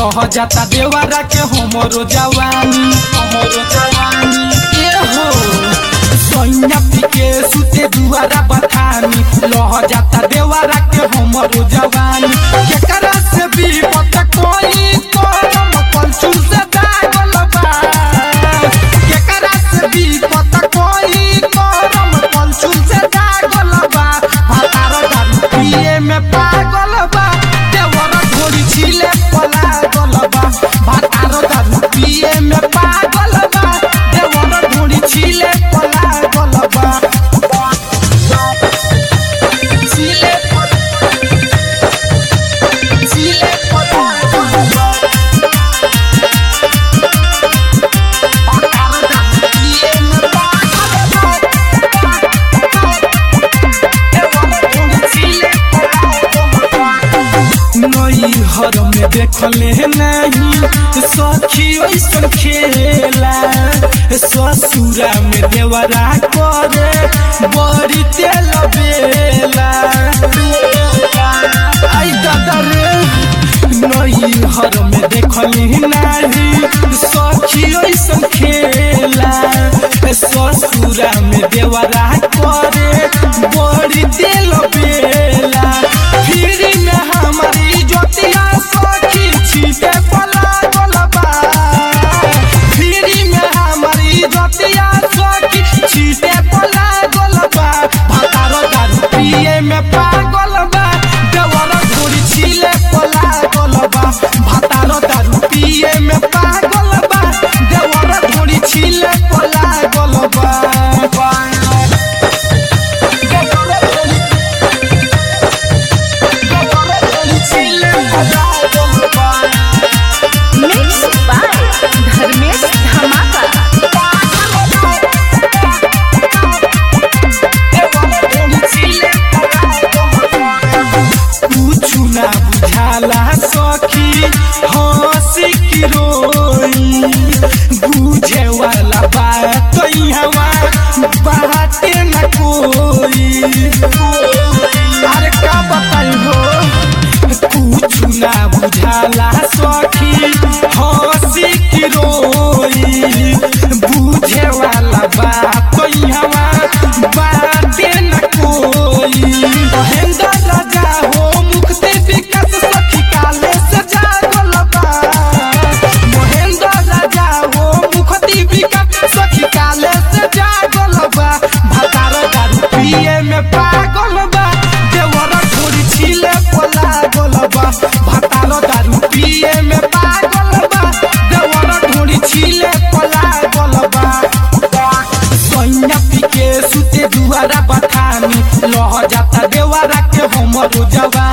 लह जाता देवारा के हमरो जवानी हमरो जवानी ए हो सोइना पीके सुते दुआरा बथानी लह जाता देवारा के हमरो जवानी केकरा से भी पता कोई करम कलचू से दागल बा केकरा से भी पता कोई करम कलचू से दागल बा भातार दारू पिए में पागल बा देवर घोड़ी छिले पलागल बा भातार दारू पिए में पागल बा देवर घोड़ी छिले पलागल बा छिले छिले पलागल बा भातार दारू पिए में पागल नई हर में देखले नहीं सखी ऐसन खेला ससुरा में देवरा करे बड़ी तेल बेला आई दादा रे नई हर में देखली नहीं सखी ऐसन खेला ससुरा में देवरा करे बड़ी तेल बेला फिर में हमारी ज्योतिया सखी छीटे पला गोलबा फिर में हमारी ज्योतिया सखी छीटे पला गोलबा भातारो दारू पिए में पागल बा देवर घोड़ी छिले पला गोलबा भातारो दारू पिए में पागल बा देवर घोड़ी छिले पला गोलबा मिक्स बाय धर्मेश धमाका कुछु ना बुझाला सखी हंसी की रोई बुझे वाला बात हवा बाटे न कोई अरे का बताई हो कुछु ना बुझाला सखी हंसी की रोई बुझे वाला बात हवा बाटे न कोई महेंद्र राजा हो मुक्ति विकास सखी काले से जागल बा महेंद्र राजा हो मुक्ति विकास सखी काले से जागल बा भातार दारू पिए में पागल बा देवर घोड़ी छिले पला गोल बा भातार दारू पिए में पागल बा देवर घोड़ी छिले पला गोल बा सोइना पीके सुते दुआरा बथानी लह जाता देवारा के हमरो जवानी